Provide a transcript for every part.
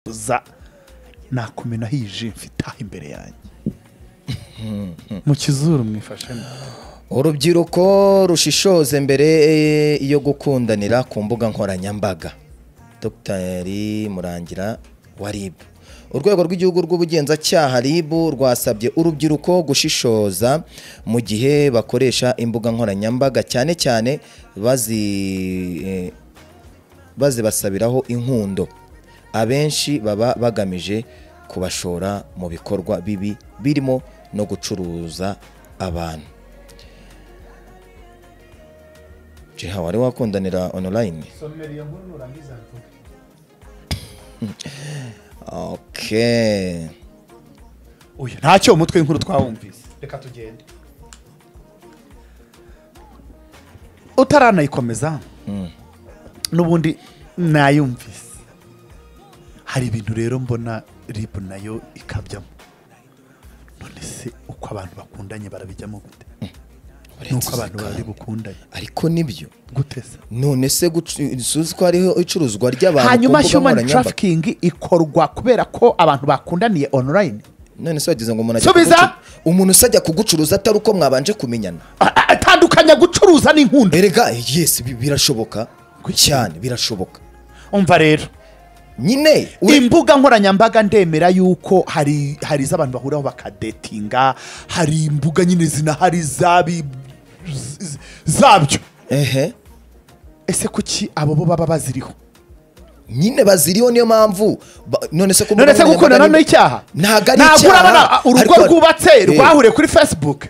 za nakumenaho iyi ji mfite aha imbere yanjye mu kizuru mwifashemo urubyiruko rushishoze mbere yo gukundanira ku mbuga nkoranyambaga dr murangira wa rib urwego rw'igihugu rw'ubugenzacyaha rib rwasabye urubyiruko gushishoza mu gihe bakoresha imbuga nkoranyambaga cyane cyane bazi eh, bazibasabiraho inkundo abenshi baba bagamije kubashora mu bikorwa bibi birimo no gucuruza abantu jeha wari wakundanira online okay uyu ntacyo umutwe w'inkuru twawumvise reka tugende utaranayikomeza n'ubundi nayumvise hari ibintu rero mbona ribu nayo ikabyamo none se uko abantu bakundanye barabijyamo gute nuko abantu bari bukundanye ariko nibyo gute se none se gucuruza ko hariho icuruzwa ry'abantu ku hanyuma mbuga human nkoranyambaga? trafficking ikorwa kubera ko abantu bakundaniye online none se wagize ngo umuntu ajya Subiza! kugucu- umuntu se ajya kugucuruza atari uko mwabanje kumenyana A- a- atandukanya gucuruza n'inkundo erega yes bi- birashoboka cyane birashoboka umva rero nyine ure- imbuga nkoranyambaga ndemera y'uko hari hari iz'abantu bahuriraho bakadetinga hari imbuga nyine zinahari zabi z- zabyo ehe ese kuki abo bo baba baziriho nyine baziriho niyo mpamvu ba- none se none se gukundana ni icyaha ntabwo ari ntabwo urabona icyaha urugo ariko- rwubatse Eh, rwahuriye kuri facebook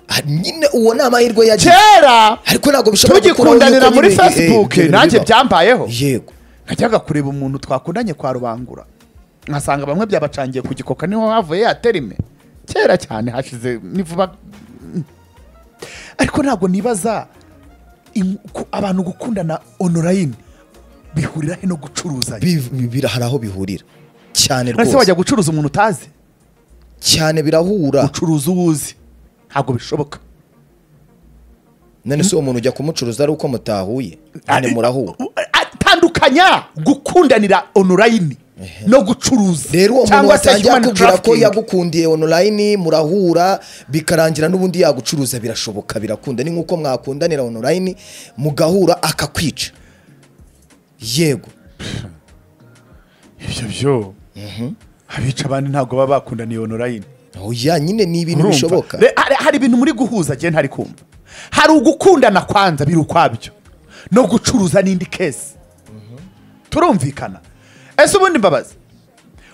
ah, nyine uwo ni amahirwe yagize kera ariko ntabwo bishobora tugikundanira yuko muri nyine- eh, facebook ibyo bintu nanjye bibaho. byambayeho yego nkajyaga kureba umuntu twakundanye kwa rubangura nkasanga bamwe byabacangiye ku gikoka niho havuye ya terime kera cyane hashize nivuba ariko ntabwo nibaza im- ku- abantu gukundana online bihurira he no gucuruzanya Bi- bi- bira- hari aho bihurira cyane none se rwose wajya gucuruza umuntu utazi cyane birahura ucuruza uwo uzi ntabwo bishoboka none se uwo muntu ujya kumucuruza ari uko mutahuye nyine murahura atandukanya gukundanira online no gucuruza rero uwo muntu cyangwa se wasangiye human akubwira ko trafficking. yagukundiye online murahura bikarangira n'ubundi yagucuruza birashoboka birakunda ni nk'uko mwakundanira online mugahura akakwica yego ibyo byo abica abandi ntabwo baba bakundaniye online oya nyine ni ibintu Urumva? bishoboka Re- hari- hari ibintu muri guhuza genda ntari kumva hari ugukundana kwanza biri ukwabyo no gucuruza n'indi kesi turumvikana ese ubundi mbabazi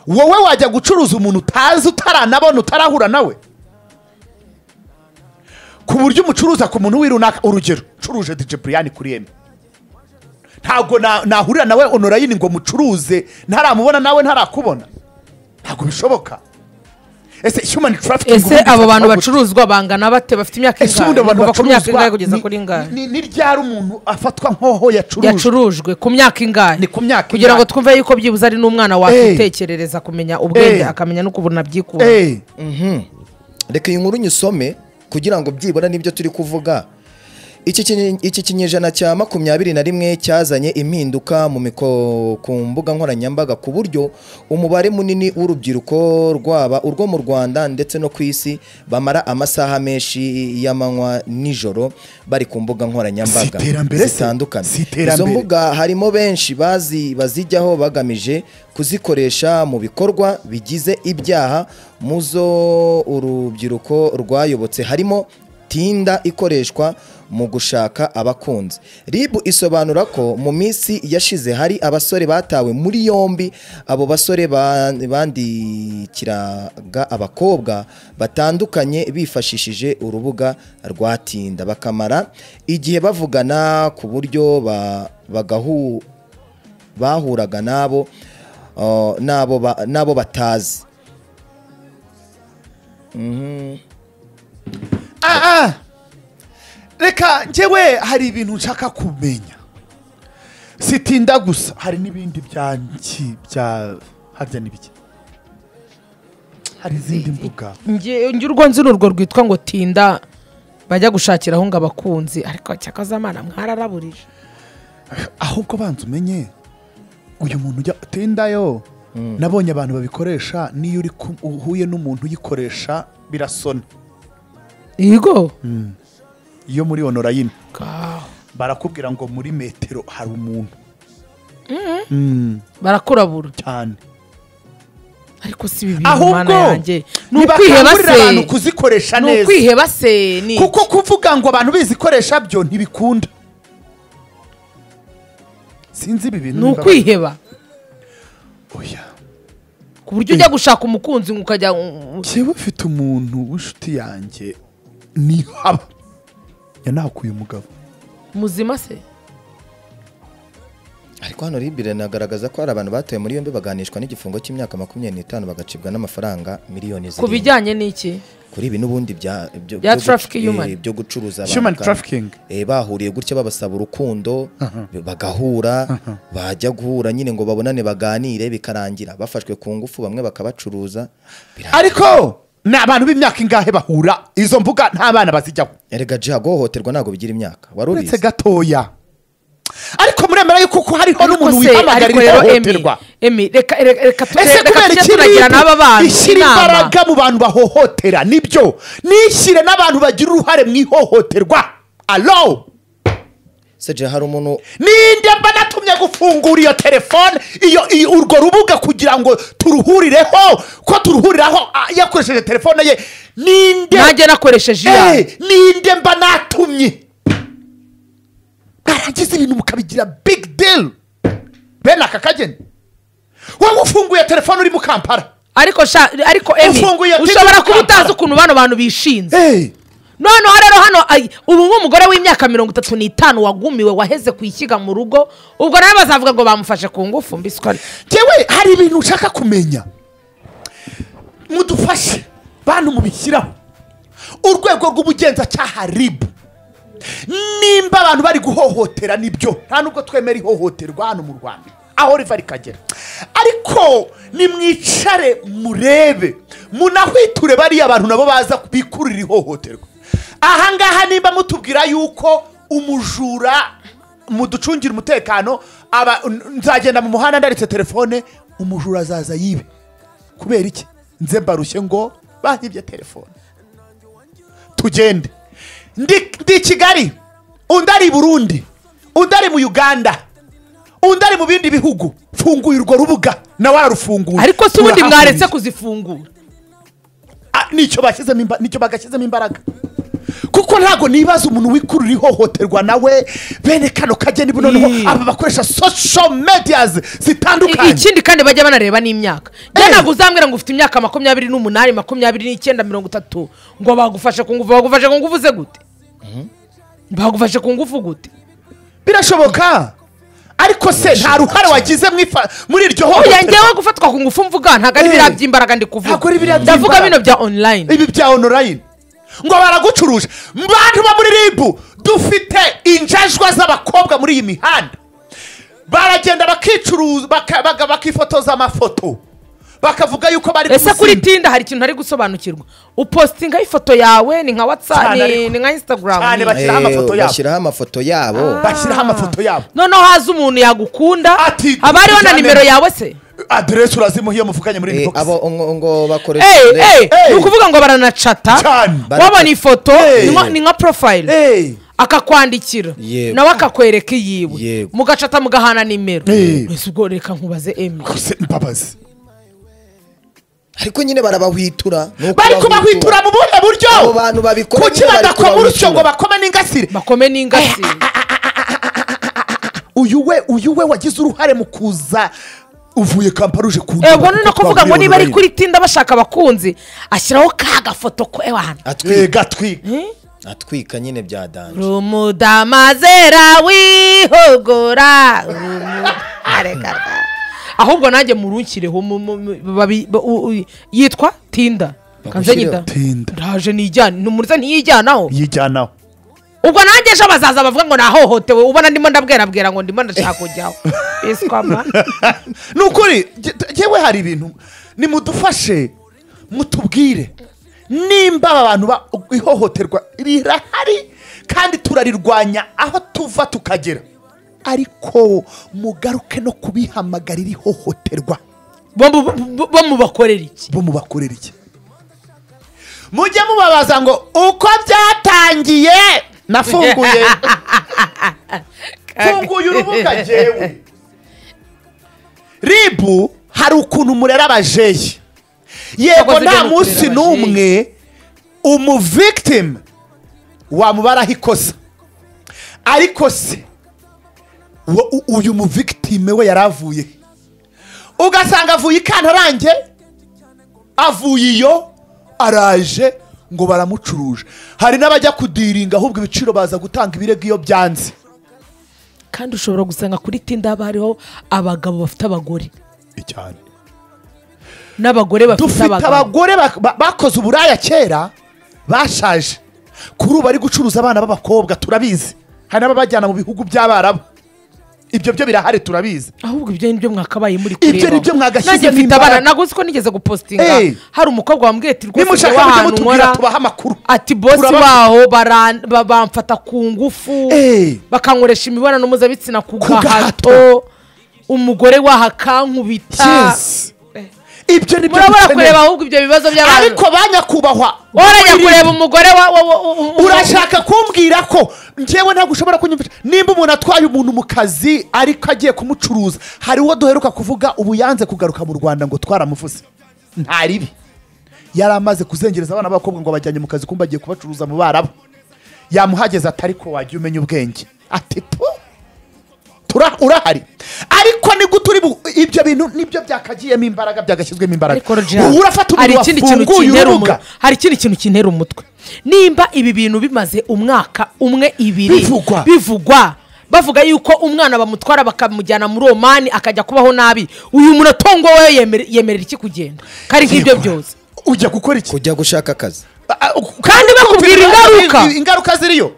wowe wajya gucuruza umuntu utazi utaranabona utarahura nawe ku buryo umucuruza ku muntu w'irunaka urugero ucuruje dj brian kuri eme ntabwo na- nahurira nawe online ngo mucuruze ntaramubona nawe ntarakubona ntabwo bishoboka ese human trafficking ese ubundi abo bantu ifatwa gute? bacuruzwa bangana bate bafite imyaka ese ubundi ingahe abo bantu kuva ku myaka ingahe bacuruzwa kugeza ni- kuri ingahe ni ni ryari umuntu afatwa nk'aho yacuruje yacurujwe ku myaka ingahe Ni ku myaka kugira ngo ingahe. twumve yuko byibuze ari n'umwana wakwitekerereza kumenya ubwenge Eh. akamenya n'ukuntu abyikura Eh, reka iyi nkuru nyisome kugira ngo byibura n'ibyo turi kuvuga iki kinye- iki kinyejana cya makumyabiri na rimwe cyazanye impinduka mu miko- ku mbuga nkoranyambaga ku buryo umubare munini w'urubyiruko rwaba urwo mu rwanda ndetse no ku isi bamara amasaha menshi y'amanywa nijoro bari ku mbuga nkoranyambaga Si iterambere se? zitandukanye Si izo iterambere. mbuga harimo benshi bazi bazijyaho bagamije kuzikoresha mu bikorwa bigize ibyaha mu zo urubyiruko rwayobotse harimo tinda ikoreshwa mu gushaka abakunzi rib isobanura ko mu minsi yashize hari abasore batawe muri yombi abo basore ba- bandikiraga abakobwa batandukanye bifashishije urubuga rwa tinda bakamara igihe bavugana ku buryo ba- bagahu- bahuraga nabo uh, n'abo ba- n'abo batazi ah, ah. reka njyewe hari ibintu nshaka kumenya sitinda gusa hari n'ibindi byanki bya harya n'ibiki hari izindi mbuga Nge- nge urwo nzi ni urwo rwitwa ngo tinda bajya gushakiraho ngo abakunzi ariko cyakaza amana mwararaburije ahubwo banza umenye uyu muntu ujya tinda yo nabonye abantu babikoresha n'iyo uri ku- uhuye n'umuntu uyikoresha birasona yego iyo muri onorayini Gaho. barakubwira ngo muri metero hari umuntu Mm, barakurabura cyane ariko si ibi bintu mana ahubwo yanjye ni ukwiheba ntibakangurira abantu se kuzikoresha ni neza ukwiheba se ni kuko kuvuga ngo abantu bizikoresha byo ntibikunda sinzi ibi bintu ni niba- ukwiheba Oya. ku buryo ujya gushaka umukunzi ngo ukajya mm, njyewe mfite umuntu w'inshuti yanjye niyo haba yanahakuye umugabo muzima se ariko hano rib rinagaragaza ko hari abantu batoye muri yombi baganishwa n'igifungo cy'imyaka makumyabiri n'itanu bagacibwa n'amafaranga miliyoni ku zirindwi bijyanye n'iki kuri ibi n'ubundi bya byo- Bya byo guc- traffic human. eh, byo gucuruza abantu Human kandi- trafficking. eh, bahuriye gutya babasaba urukundo bagahura bajya guhura nyine ngo babonane baganire bikarangira bafashwe ku ngufu bamwe bakabacuruza Bira- ariko ni abantu b'imyaka ingahe bahura izo mbuga nta bana bazijyaho erega jiha guhohoterwa ntabwo bigira imyaka wari uretse ubizi gatoya ariko muremera yuko kuko hariho ariko n'umuntu se ariko wihamagarira rero emi ihohoterwa emi reka reka reka ese tujye kubera tujye iki turagira ribu n'aba bantu ishyira inama. imbaraga mu bantu bahohotera nibyo nishyire n'abantu bagira uruhare mu ihohoterwa alo se jiha hari umuntu ninde mba natumye gufungura iyo telefone iyo iyo- urwo rubuga kugira ngo turuhurireho ko turuhuriraho ah, yakoresheje telefone ye ninde nanjye nakoresheje iya Eh, ninde mba natumye mwarangiza ibintu mukabigira big deal bene aka kageni wowe ufunguye telefone uri mu kampala ariko sha ariko emi Ufunguye TV ushobora kuba ukambara. utazi ukuntu bano bantu bishinze Eh, noneho rero hano ay, ubu nk'umugore w'imyaka mirongo itatu n'itanu wagumiwe waheze ku ishyiga mu rugo ubwo nawe bazavuga ngo bamufashe ku ngufu mbiswa Jyewe hari ibintu ushaka kumenya mudufashe bantu mubishyiraho urwego rw'ubugenzacyaha ribu nimba abantu bari guhohotera nibyo nta nubwo twemera ihohoterwa hano mu rwanda aho riva rikagera ariko nimwicare murebe munahwiture bariya abantu nabo baza bikurira ihohoterwa ahangaha nimba mutubwira yuko umujura muducungira umutekano aba n- nzagenda mu muhanda ndaretse telefone umujura azaza yibe kubera iki nze mbarushye ngo bahibye telefone tugende ndi, ndi i kigali undi ari i burundi undi ari mu uganda undi ari mu bindi bihugu funguye urwo rubuga nawe ararufunguye ariko si ubundi Turahahuriye. mwaretse kuzifungura Ah, nicyo bashyizemo imba- nicyo bagashyizemo imbaraga kuko ntabwo nibaza umuntu wikurura ihohoterwa nawe bene kano kageni bu noneho Ii. aba bakoresha social medias I- zitandukanye ikindi kandi bajya banareba n'imyaka njye Eh. ntabwo uzambwira ngo ufite imyaka makumyabiri n'umunani makumyabiri n'icyenda mirongo itatu ngo bagufashe ku ngufu bagufashe ku ngufu ze gute bagufashe ku ngufu gute birashoboka ariko se nta ruhare wagize mu ifa- muri iryo oya hohoterwa ngewe gufatwa ku ngufu mvuga ntabwo ari Eh. biriya by'imbaraga ndi Ntabwo ari kuvuga biriya ndavuga by'imbaraga. bino bya online ibi bya onorayini ngo baragucuruza bantu bo muri ribu dufite injajwa z'abakobwa muri iyi mihanda baragenda bakicuruza baka- baga- bakifotoza amafoto bakavuga yuko bari ese kuri kumuzinga. tinda hari ikintu ntari gusobanukirwa upositingaho ifoto yawe ni nka watsapu Cyane ariko. ni nka Cyane instagram bak- Bashyiraho amafoto Eh, yabo. bashyiraho amafoto yabo bashyiraho amafoto yabo noneho haza umuntu yagukunda Ati, haba hariho na tujyane. nimero yawe se aderesi urazimuha iyo muvuganye muri Eh, inbox abo ngo- ngo bakoresha Hey, hey, Hey. ni ukuvuga ngo baranacata cyane Ba- wabona ifoto Hey. ni nka- ni nka profile Eh, akakwandikira Yego. nawe akakwereka iyiwe Yego. mugacata mugahana nimero Hey. ese ubwo reka nkubaze emi kose mbabazi ariko nyine barabahwitura ni uko bari kubahwitura mu buhe buryo Abo bantu babikora kuki nyine bari badakoma urusyo kubahwitura. ngo bakome n'ingasire bakome n'ingasi uyu we uyu we wagize uruhare mu kuza uvuye kampala uje kuza ubwo ni no kuvuga ngo niba ari kuri tinda bashaka abakunzi ashyiraho ka gafoto k'abantu atwika gatwika atwika nyine bya danje rumudamazera wihogora rumu- Areka da. ahubwo nanjye murunshyireho mu- mu- mu- babi- ba- u- u- yitwa tinda Bagushyireho. kanzenyida Tinda. ndaje nijyana ntumuriza ntiyijyanaho yijyanaho ubwo nanjye ejo bazaza bavuga ngo nahohotewe ubona ndimo ndabwerabwera ngo ndimo ndashaka kujyaho biswama ni ukuri jye- jyewe hari ibintu nimudufashe mutubwire nimba aba bantu ba- ihohoterwa rirahari kandi turarirwanya aho tuva tukagera ariko mugaruke no kubihamagarira ihohoterwa bo mu- bo- bo mubakorera iki bo mubakorera iki mujye mubabaza ngo uko byatangiye nafunguye mfunguye urubuga njyewe ribu hari ukuntu murera abajeyi yego Abakozi nta b'umurera munsi abajeyi. n'umwe umuvictim wamubaraho ikosa ariko se wa- u- uyu muvictime we yari avuye he? ugasanga avuye i kantarange avuye iyo araje ngo baramucuruje hari n'abajya kudiringa ahubwo ibiciro baza gutanga ibirego iyo byanze kandi ushobora gusanga kuri tinda haba hariho abagabo bafite abagore cyane n'abagore bafite dufite abagabo abagore bak- ba- bakoze uburaya kera bashaje kuri ubu bari gucuruza abana b'abakobwa turabizi hari n'ababajyana mu bihugu by'abarabu ibyo byo birahari turabizi ahubwo ibyo nibyo mwakabaye muri Ibyo kurebaho. nibyo mwagashyize nanjye mfite imbaraga. abana naguze ko nigeze gupositinga Hey. hari umukobwa wambwiye ati rwose njye nimushaka mujye w'ahantu mutubwira nkora tubaha amakuru ati bosi Turabafite. waho bara- ba- bamfata ku ngufu Eh. bakankoresha imibonano mpuzabitsina ku Ku gahato. gahato umugore waho akankubita Yes. ibyo ni byo murabona kureba dukeneye ahubwo ibyo bibazo by'abantu ariko ba nyakubahwa orajya kureba umugore wa- wa- wa- wa- wa- urashaka kumbwira ko njyewe ntabwo ushobora kunyumvisha nimba umuntu atwaye umuntu mu kazi ariko agiye kumucuruza hari uwo duheruka kuvuga ubu yanze kugaruka mu rwanda ngo twaramuvuze nta ribi yari amaze kuzengereza abana b'abakobwa ngo bajyanye mu kazi kumba agiye kubacuruza mu barabo yamuhageze atari ko wajya umenya ubwenge ati tu tura- urahari ariko ni gute uri bu- ibyo bintu nibyo byakagiyemo imbaraga byagashyizwemo imbaraga ariko Roger, ubu urafata hari umuntu ikindi kintu wafunguye kintera urubuga umutwe hari ikindi kintu kintera umutwe nimba ibi bintu bimaze umwaka umwe ibiri Bivugwa. bivugwa bavuga yuko umwana bamutwara bakamujyana muri omani akajya kubaho nabi uyu muntu atongo we yemere- yemerera iki kugenda kari nk'ibyo Yego. byose ujya gukora iki kujya gushaka akazi Kandi bakubwira ingaruka. ingaruka ziriyo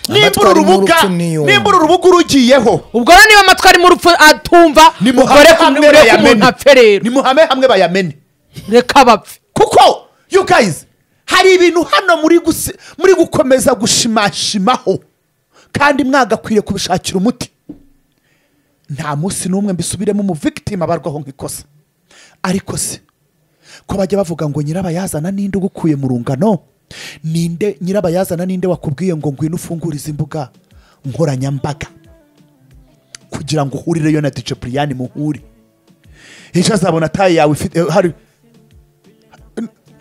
nimba uru Amatwara rubuga y'urupfu niyo. nimba uru rubuga urugiyeho ubwo rero niba amatwi arimo urupfu atumva nimuhame mugore hamwe kumureka umuntu apfe bayamene rero nimuhame hamwe bayamene reka bapfe kuko you guys hari ibintu hano muri gusi- muri gukomeza gushimashimaho kandi mwagakwiriye kubishakira umuti nta munsi n'umwe mbisubiremo umuvictim abarwaho nk'ikosa ariko se ko bajya bavuga ngo nyirabayazana ninde ugukuye mu rungano ninde nyirabayazana ninde wakubwiye ngo ngwino ufungurize imbuga nkoranyambaga kugira ngo uhurireyo na dice buriyani muhure ejo azabona taye yawe ifite hari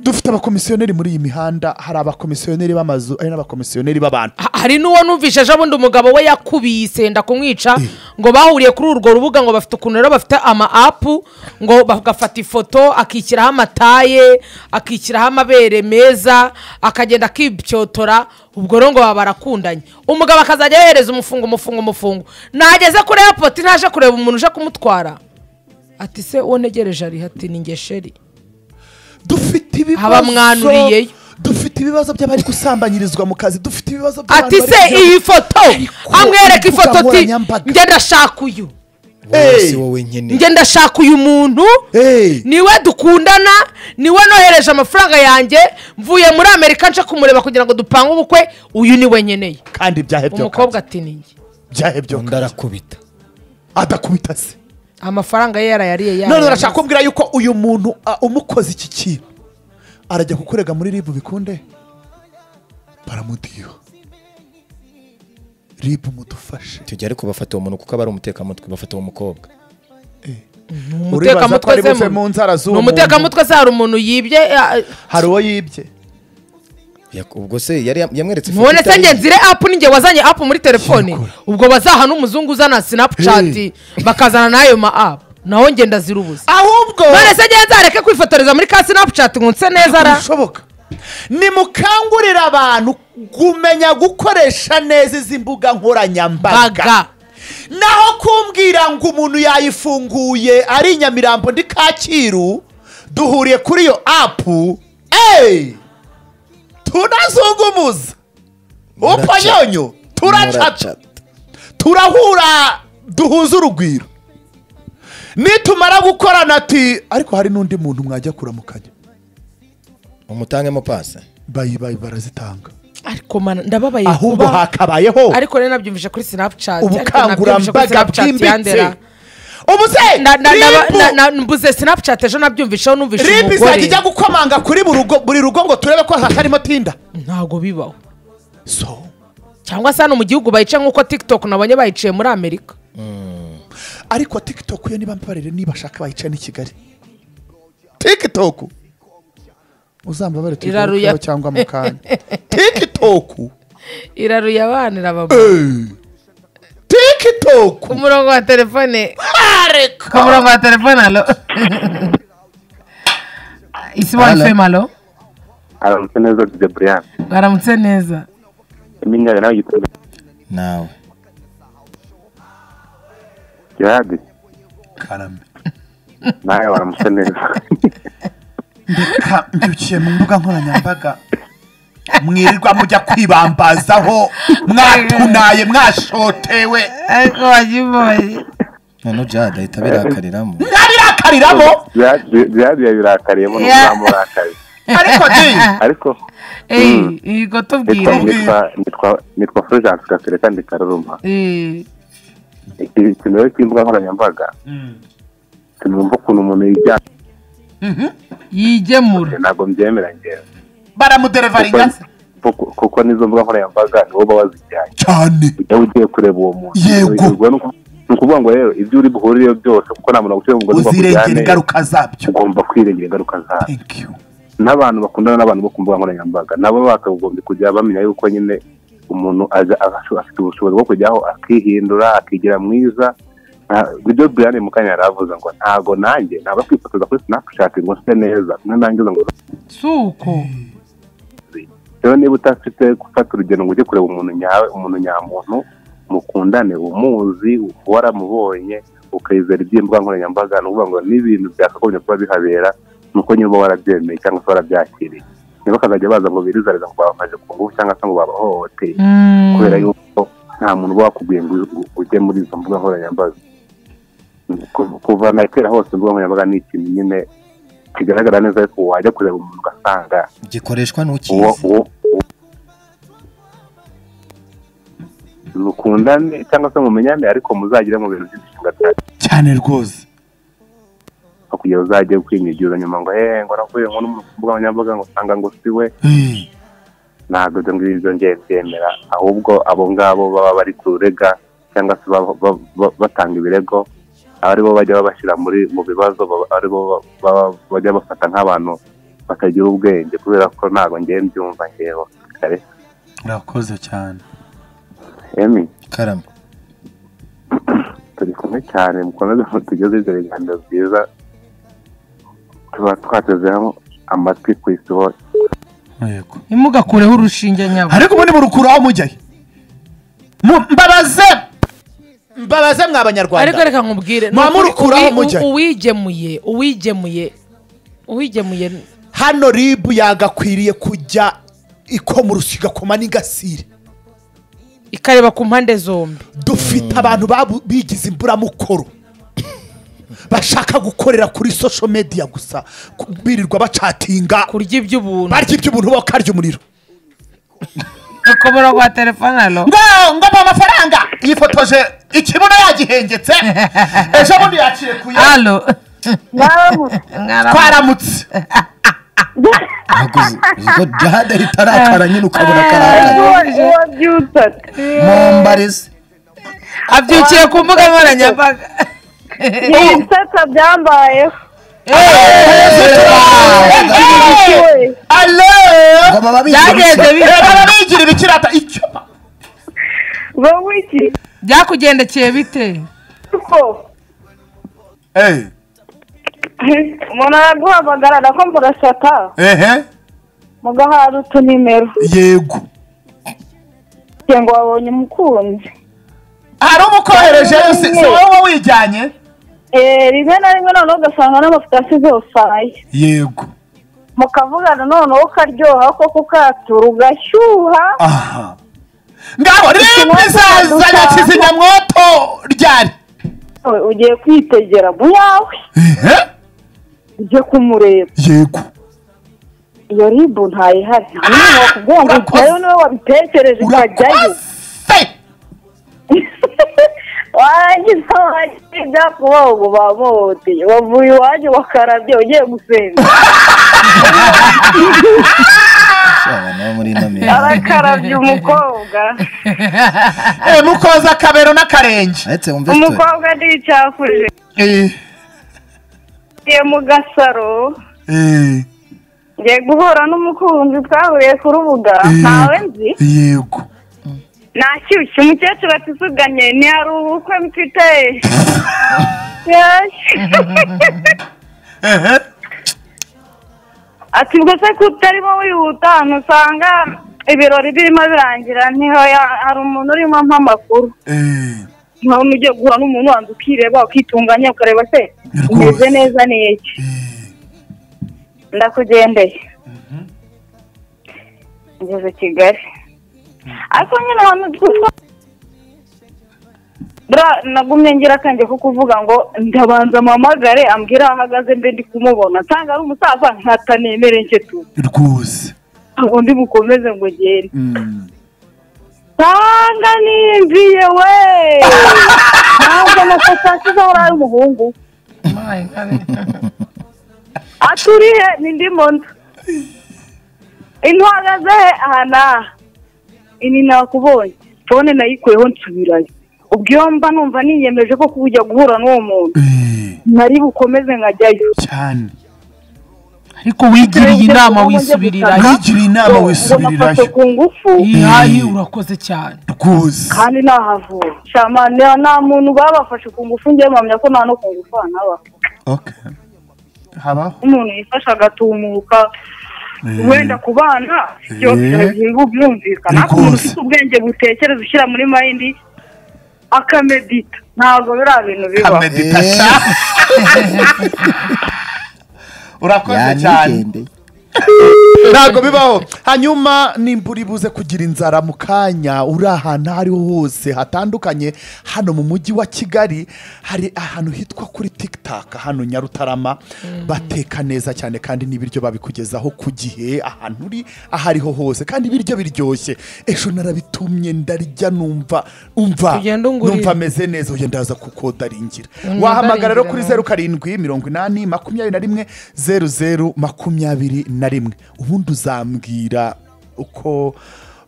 dufite abakomisiyoneri muri iyi mihanda hari abakomisiyoneri b'amazu hari n'abakomisiyoneri b'abantu Ha- hari n'uwo numvishe ejo bundi umugabo we yakubiye isenda kumwica ngo bahuriye kuri urwo rubuga ngo bafite ukuntu rero bafite ama apu ngo bagafata ifoto akishyiraho amataye akishyiraho amabere meza akagenda akipyotora ubwo rero ngo baba barakundanye umugabo akazajya yohereza umufungo umufungo umufungo nageze kuri airport ntaje kureba umuntu uje kumutwara ati se uwo ntegereje ari ati ni ngesheri dufite ibibazo Abamwanuriyeyo. dufite ibibazo by'abari gusambanyirizwa mu kazi dufite ibibazo by'abantu ati se bari mu iyi foto Ariko imbuga amwereka ifoto ati nkoranyambaga. njye ndashaka uyu wowe Hey. si wowe nyine njye ndashaka uyu muntu Hey. niwe dukundana niwe nohereje amafaranga yanjye mvuye muri amerika nje kumureba kugira ngo dupange ubukwe uyu niwe nkeneye kandi byahe byo umukobwa ati ni njye byahe byo undi arakubita adakubita se amafaranga ye yarayariye none urashaka kumbwira yuko uyu muntu ah, umukoze iki kintu arajya kukurega muri ribu bikunde baramudiyo ribu mudufashe tujya ariko bafata uwo muntu kuko aba ari umutekamutwe bafata uwo mukobwa uribaza ko ari buve mu nzara ni z'uwo muntu umutekamutwe se hari umuntu yibye eh, hari uwo yibye Yak- ubwo se yari yam- yamweretse ifoto none se itari- njye nzire apu ninjye wazanye apu muri telefone Cyakora. ubwo bazaha n'umuzungu uzana sinapucati bakazana n'ayo ma apu naho njye ndazira ubusa ahubwo none se njye nzareke kwifotoreza muri ka sinapucati ngo nse neza ra bishoboka nimukangurire abantu kumenya gukoresha neza izi mbuga nkoranyambaga baga naho kumbwira ngo umuntu yayifunguye ari i nyamirambo ndi kacyiru duhuriye kuri iyo apu eee tunazungumuza uponyonyo turacata Muracata. turahura duhuza urugwiro nitumara gukorana ati ariko hari n'undi muntu mwajya kuramukanya umutangemo pasi bayi bayi barazitanga ariko mana ndababaye ahubwo kuba hakabayeho ariko rero nabyumvise kuri sinapucati ubukangurambaga bwimbitse ubu se Na- na- na- ribu na- na- mbuze snapchat ejo nabyumvisheho numvishe ribu izajya umugore ijya gukomanga kuri buri rugo- buri rugo ngo turebe ko hatarimo tinda ntabwo bibaho so cyangwa se hano mu gihugu bayica nk'uko tiktok nabonye bayiciye muri amerika ariko tiktok yo niba mbabarire niba ashaka bayica n'i kigali tiktok uzambabarire Iraruya. tuyigarukeho cyangwa mu kanya tiktok iraruye abana irababa Eh. tiktok ku murongo wa telefone ariko ku murongo wa telefone alo isi Alo. wifi malo aramutse neza dj brian baramutse neza iminyaga nawe igitego nawe gihadi nawe waramutse neza Ka- mbyukiye mu mbuga nkoranyambaga mwirirwa mujya kwibambazaho mwatunaye mwashotewe ariko wagiboye none jade ahita abirakariramo ntabirakariramo gihadi yabirakariye Yeah. n'uzamurakaye ariko di ariko eyi yego nitwa tubwire nitwa- nitwa nitwa fulgence gasore kandi karuruma Eh, ikintu rero cy'imbuga nkoranyambaga sinumva ukuntu umuntu yijyanye yigemura ntabwo mbyemera ngewe baramuderevaringa se kuko kuko n'izo mbuga nkoranyambaga nibo baba bazijyanye cyane iyo ugiye kureba uwo muntu Yego. uryoherwa nuko- ni ukuvuga ngo rero ibyo uri buhurireho byose kuko nta muntu wagushyira mu mugozi ngo uzirengera akujyane ingaruka zabyo ugomba kwirengera ingaruka zayo thank you n'abantu bakundana n'abantu bo ku mbuga nkoranyambaga nabo bakagombye kujya bamenya yuko nyine umuntu aza agasho- afite ubushobozi bwo kujyaho akihindura akigira mwiza Nta- ibyo brian mukanya yari avuze ngo ntago nanjye naba kwifotoza kuri snapchat ngo nse neza nanangiza ngo si uko rero niba udafite gufata urugendo ngo ujye kureba umuntu nyawe umuntu nyamuntu mukundane umuzi waramubonye ukayizera iby'imbuga nkoranyambaga ni ukuvuga ngo n'ibintu byakagombye kuba bihabera ni uko nyine uba warabyemeye cyangwa se warabyakiriye niba bakazajya baza ngo birizariza ngo babamaze ku ngufu cyangwa se ngo babahohoteye kubera yuko nta muntu uba wakubwiye ngo u- ujye muri izo mbuga nkoranyambaga Ku- kuva na kera hose imbuga nkoranyambaga ni ikintu nyine kigaragara neza ariko wajya kureba umuntu ugasanga gikoreshwa uwo n'ukizi uwo mukundane cyangwa se mumenyane ariko muzagire mu bintu by'imishinga byanyu cyane rwose kugira uzajye kwinyigira nyuma ngo hehe ngo navuye nko no mu mbuga nkoranyambaga ngo usanga ngo si we Eh, ntabwo ibyo ngibyo ibyo ngiye byemera ahubwo abo ngabo baba bari kurega cyangwa se ba- ba- ba- batanga ibirego ari bo bajya babashyira muri mu bibazo baba- ari bo ba- ba- bajya bafata nk'abantu batagira ubwenge kubera ko ntabwo ngiye mbyumva ngewe kare urakoze cyane emi karama turi kumwe cyane mukomeze mutugeze ibyo biganiro byiza tuba twatezeho amatwi ku isi hose yego ntimugakureho urushinge nyabo ariko ubu ni burukuru aho mujyaye Mu- mbabaze mbabaze mwa banyarwanda ariko reka nkubwire Mwa ni ukuri murukuraho uwi- mujya. u- uwigemuye uwigemuye uwigemuye hano ribu yagakwiriye kujya ikomurushya igakoma n'ingasire ikareba ku mpande zombi dufite abantu babu- bigize imburamukoro bashaka gukorera kuri social media gusa ku- birirwa bacatinga kurya iby'ubuntu barya iby'ubuntu bakarya umuriro ukubura kwa telefone alo ngo ngo mpa amafaranga yifotoje ikibuno yagihengetse ejo bundi yakirekuye alo twaramutse ntabwo uzi- uzi ko jade ahita arakara nyine ukabona akarakaye mumbarize abyukiye ku mbuga nkoranyambaga ibisatsa byambayeho alo ngo baba byagenze bigira bite? baba bigirira ikirata icyuma wowe iki byakugendekeye bite kuko eee umuntu araguhamagarara ko murashaka ehe mugahara utunimero yego kugira ngo wabonye umukunzi hari umukohereje si si wowe wijyanye Eh, rimwe na rimwe noneho ugasanga n'amafoto asize usaye yego mukavugana noneho ukaryoha ko kukatura ugashyuha aha ngabo ribu izazanye kizimyamwoto ryari we ugiye kwitegera mu yawe ehe ujye kumureba yego iyo ribu ntayihari nta n'umwe wakubwira ngo Urakoze. ujyayo niwe wabitekereje ukajyayo urakoze warangiza wagira ibyapa ubaho ngo bamuhoteye wavuye iwanjye wakarabye ugiye gusenga Shabana wo muri ino mirimo. arakarabye umukobwa Eh, mukoza akabero n'akarenge Aretse wumve story. umukobwa ntiyicafuje Eh, ngiye mu gasaro eh, ngiye guhura n'umukunzi twahuriye ku rubuga ntawe nzi yego nashyushye umukecuru ati suganye ni hari ubukwe mfite ehe ati ubwo se ko utarimo wihuta ahantu usanga ibirori birimo birangira ntiho hari umuntu urimo ampa amakuru eh, nkaho ugiye guhura n'umuntu wanza ukireba ukitunganya ukareba se umeze neza ni iki ndakugendeye ngeze kigali ariko nyine ahantu twitwa bra nagumye ngira akenge ko kuvuga ngo ndabanza mpamagare ambwira aho ahagaze mbe ndi kumubona nsanga ari umusaza nkatanemere nke tu rwose ntabwo ndi bukomeze ngo ugende Mm. nsanga ninjiye we ntabwo amafatasizo ari umuhungu aturiye ni ndi mu nda intwagaze he ahana ini nakubonye fone nayikuyeho nsubirayo ubwo iyo mba numva niyemeje ko kujya guhura n'uwo muntu Eh, nari bukomeze nkajyayo cyane ariko wigiriye inama wisubirirayo wigiriye inama nafashe wisubirirayo ku ngufu ihayi urakoze cyane rwose kandi nahavura shama nta- nta muntu babafashe ku ngufu njye mpamya ko nta no ku ngufu hanaba Okay. habaho umuntu yifasha agatumuka Eh. wenda ku bana byose Eh. biba byumvikana ariko umuntu Rwose. ufite ubwenge butekereza ushyira muri mayindi akamedita ntabwo biriya bintu biba Kameditasha. urakoze cyane Yanigendeye. ntabwo bibaho hanyuma nimbura ibuze kugira inzara mu kanya uri ahantu aho ariho hose hatandukanye hano mu mujyi wa kigali hari ahantu hitwa kuri tikitaka hano nyarutarama bateka neza cyane kandi n'ibiryo babikugezaho ku gihe ahantu uri aho ariho hose kandi ibiryo biryoshye ejo narabitumye ndarya numva umva Ugenda ungurira. numva ameze neza uyu ndaza kukodaringira wahamagara rero kuri zeru karindwi mirongo inani makumyabiri na rimwe zeru zeru makumyabiri na rimwe ubundi uzambwira uko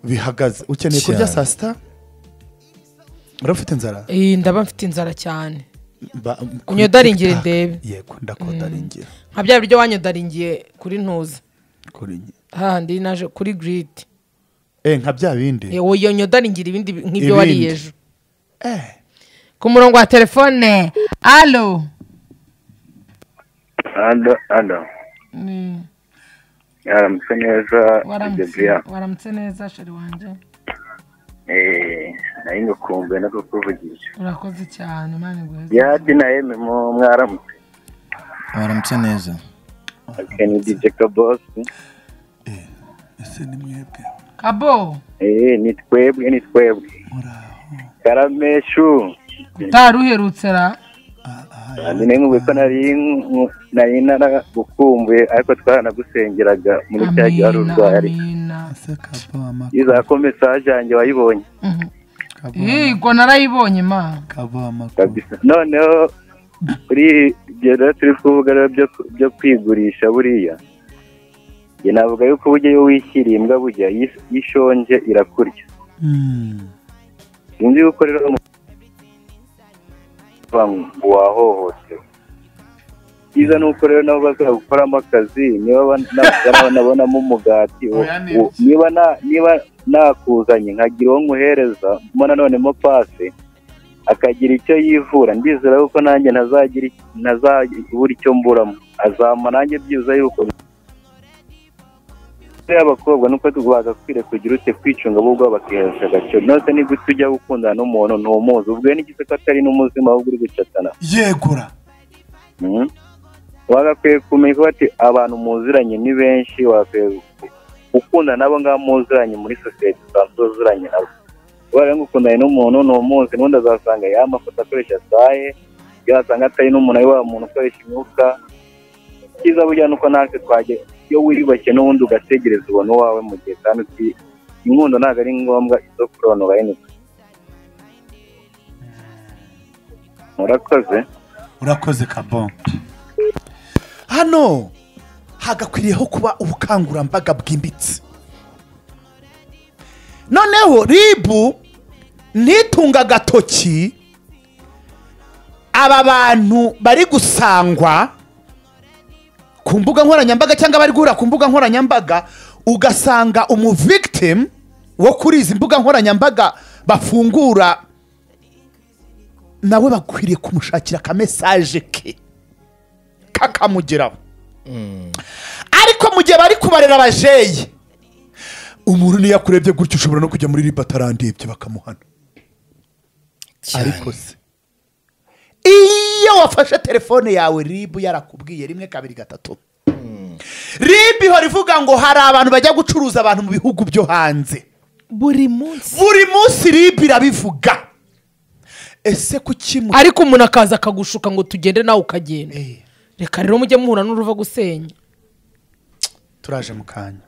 bihagaze ukeneye kurya Cyane. saa sita urafite inzara Eh, ndaba mfite inzara cyane Ba- Unyodaringire TikTok. ndebe. yego ndakodaringira nka bya biryo wanyodaringiye kuri ntuza kuri njye. hahandi naje kuri giriti Eh, nka bya bindi Eh, wowe yodaringira ibindi bi- nk'ibyo wariye Ibindi. ejo Eh, ku murongo wa telefone alo alo alo aramutse neza Gabriel. waramutse neza sheri wanjye Eh, nayo ngakumbuye no kukuvugisha urakoze cyane mani yati na eme mu mwaramutse Waramutse neza. ake ni dj kabosi ese ni mwebwe kabo Eh, ni twebwe ni twebwe karameshu utari uherutse ra nyine nk'ubu ko nari nku- nari naragukumbuye ariko twaranagusengeraga muri cya gihe wari amina urwaye amina ese kabo ama iza ko mesaje yanjye wayibonye yego narayibonye ma kabo amakuru kabisa noneho kuri ibyo rero turi kuvuga rero byo byo kwigurisha buriya njye navuga yuko uburyo iyo wishyiriye imbwa burya iyo is- iyo ishonje irakurya Mm. sinzi yuko rero mu- ngo wahohotewe byiza ni uko rero nabo bazagukoramo akazi niba ban- na- banabonamo umugati wo- Oya, ni wo- iki? niba na- niba nakuzanye nkagira uwo nkuhereza mo nanone mo pasi akagira icyo yivura ndizera yuko nanjye ntazagira iki- ntazabura icyo mburamo azampa nanjye byiza yuko y'abakobwa nuko wagakwiye kugira ute kwicunga bo ubwabo bakihesha agaciro nose ni gute ujya gukundana n'umuntu ntumuzi ubwe n'igice ko atari n'umuzima ahubwo uri gucatana yegura Mhm. wagakwiye kumenya ko ati abantu muziranye ni benshi wagakwiye gukundana nabo ngabo muziranye muri sosiyete usanzwe uziranye nabo kubera ngo ukundanye n'umuntu ntumuzi n'undi azasanga ya mafoto akoresha saye yazasanga atari n'umuntu ari wa muntu ukoresha imyuka cyiza burya ni uko natwe twajya iyo wiyubashye n'ubundi ugategereza ubona uwawe mu gihe kandi uti inkundo ntabwo ari ngombwa izo kuronora yine murakoze urakoze kabombe hano hagakwiriyeho kuba ubukangurambaga bwimbitse noneho ribu ntitunga agatoki aba bantu bari gusangwa ku mbuga nkoranyambaga cyangwa bari guhura ku mbuga nkoranyambaga ugasanga umuvigitimu wo kuri izi mbuga nkoranyambaga bafungura nawe bakwiriye kumushakira akamesaje ke kakamugeraho ariko mu gihe bari kubarera abajeyi umuntu niyo akurebye gutya ushobora no kujya muri riba atarandebye bakamuhana ariko se iyo wafashe telefone yawe ribu yarakubwiye rimwe kabiri gatatu ribu ihora ivuga ngo hari abantu bajya gucuruza abantu mu bihugu byo hanze buri munsi buri munsi ribu irabivuga ese kuki mu ariko umuntu akaza akagushuka ngo tugende nawe ukagenda Eh, reka rero mujye muhura n'uruva gusenya turaje mu kanya